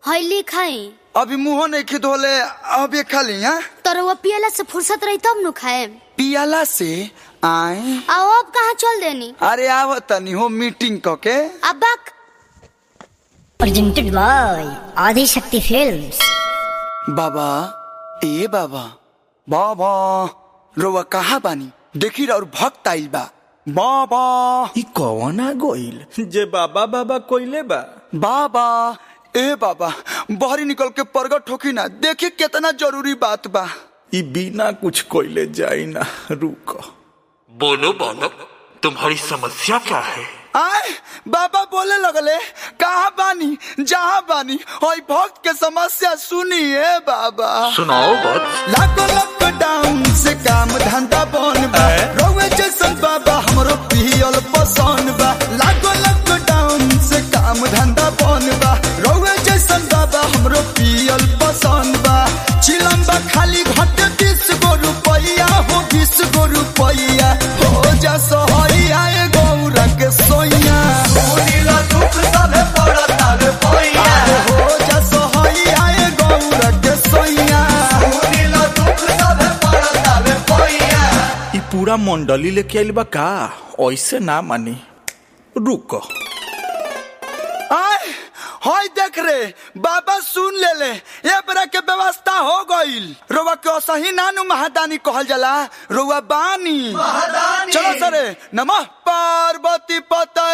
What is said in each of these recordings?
हईली खाई अभी मुंह नहीं खिद होले अभी खाली हाँ तर वो पियला से फुर्सत रही तब नु खाए पियाला से आए आओ अब कहाँ चल देनी अरे आव तनी हो मीटिंग क के अब बक presented by Adi Shakti Films. बाबा ए बाबा बाबा रोवा कहाँ बानी देखी और भक्त आइल बा बाबा ई कौन आ गइल जे बाबा बाबा कोइले बा बाबा ए बाबा बहरी निकल के प्रगट होखी ना देखी कितना जरूरी बात बा ई बिना कुछ कोइले जाई ना रुक बोलो बालक तुम्हारी समस्या क्या है आए बाबा बोले लगले कहाँ बानी जहाँ बानी और भक्त के समस्या सुनिए बाबा सुनाओ बात लागो लॉकडाउन से काम धंधा बन बा रोवे जैसन बाबा हमरो पियल पसंद बा लागो लॉकडाउन से काम धंधा बन बा रोवे जैसन बाबा हमरो पियल पसंद बा चिलम बा खाली घट बीस गो रुपया हो बीस गो रुपया हो जा सोहरिया ए गौरा के सोइया सुनीला दुख सबे पड़ता रे पैया हो जा सोहरिया ए गौरा के सोइया सुनीला दुख सबे पड़ता रे पैया ई पूरा मंडली लेके आइल बा का ऐसे ना मानी रुक आय होय देख रे बाबा सुन ले ले ये बरा के व्यवस्था हो गईल रोवा के असही नानु महादानी कहल जाला रोवा बानी चलो सरे नमः पार्वती पते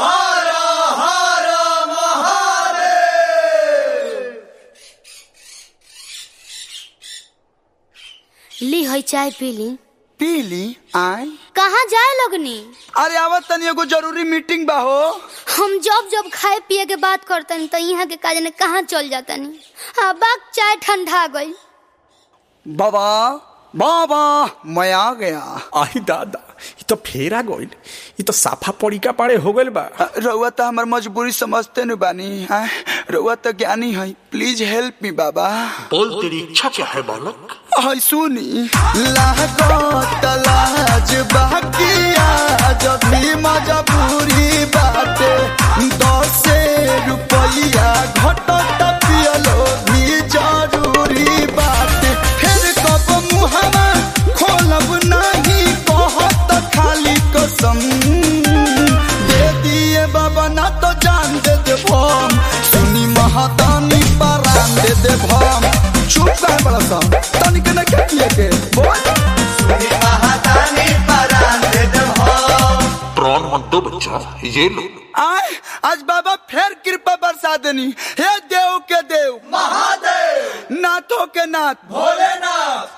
ली हई चाय पी ली पीली आय कहाँ जाए लगनी अरे आवत तनी एगो जरूरी मीटिंग बा हो हम जब जब खाए पिए के बात करतनी तो यहाँ के काज ने कहाँ चल जातनी हाँ बाक चाय ठंडा गई बाबा बाबा मैं आ गया आई दादा ई तो फेरा गइल ई तो साफा पड़िका पाड़े हो गइल बा रउआ तो हमार मजबूरी समझते न बानी आय रउआ तो ज्ञानी है प्लीज हेल्प मी बाबा बोल तेरी इच्छा क्या है बालक हाय सुनी लागत लाज बाकिया जब भी मजबूरी बाटे दस रुपया घटत पियलो भी जरूरी बाटे फिर कब मुहमा खोलब नहीं कहत खाली कसम दे दिए बाबा ना तो जान दे दे भम सुनी महादानी परान दे दे भम चुप कर बड़ा सा तनिक न के किए के बोल सुनी महादानी परान दे दे भम प्राण मत दो बच्चा ये लो आय आज बाबा फिर कृपा बरसा देनी हे देव के देव महादेव नाथों के नाथ भोलेनाथ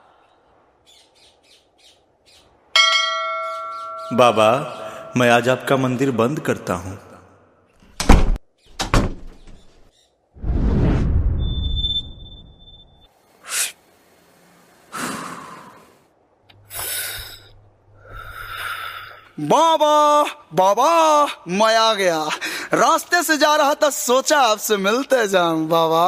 बाबा मैं आज आपका मंदिर बंद करता हूँ बाबा बाबा मैं आ गया रास्ते से जा रहा था सोचा आपसे मिलते जाऊं बाबा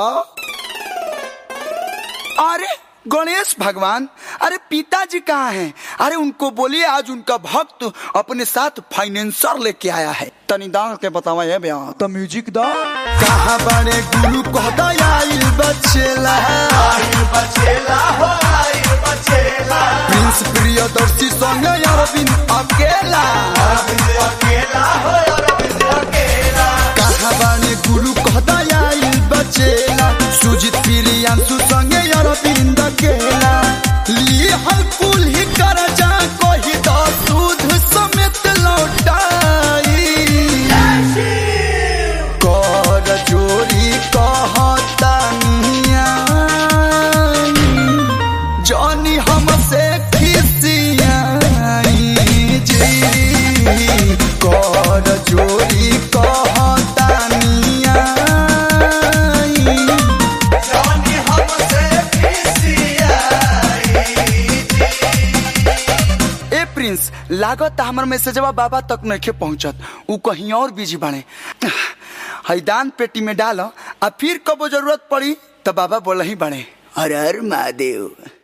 अरे गणेश भगवान अरे पिताजी कहाँ हैं अरे उनको बोलिए आज उनका भक्त अपने साथ फाइनेंसर लेके आया है तनी दांग के बतावा ये बयान तो म्यूजिक दा कहाँ बड़े गुरु कहता आइल बचेला आइल बचेला हो आइल बचेला प्रिंस प्रियदर्शी संग अरविंद अकेला अरविंद अकेला हो अरविंद अकेला कहाँ बड़े गुरु कहता आइल बचेला सुजित प्रियांशु संग अरविंद अकेला ली हल कुल ही कर जा कोई तो दूध समेत लौटाई कर चोरी कहता जॉनी हमसे खिसियाई जी कर चोरी कहता जॉनी हमसे ए प्रिंस लागत हमर मैसेजवा बाबा तक नहीं पहुंचत उ कहीं और बिजी बाड़े हैदान पेटी में डालो आ फिर कबो जरूरत पड़ी तो बाबा बोल ही बाड़े हर हर महादेव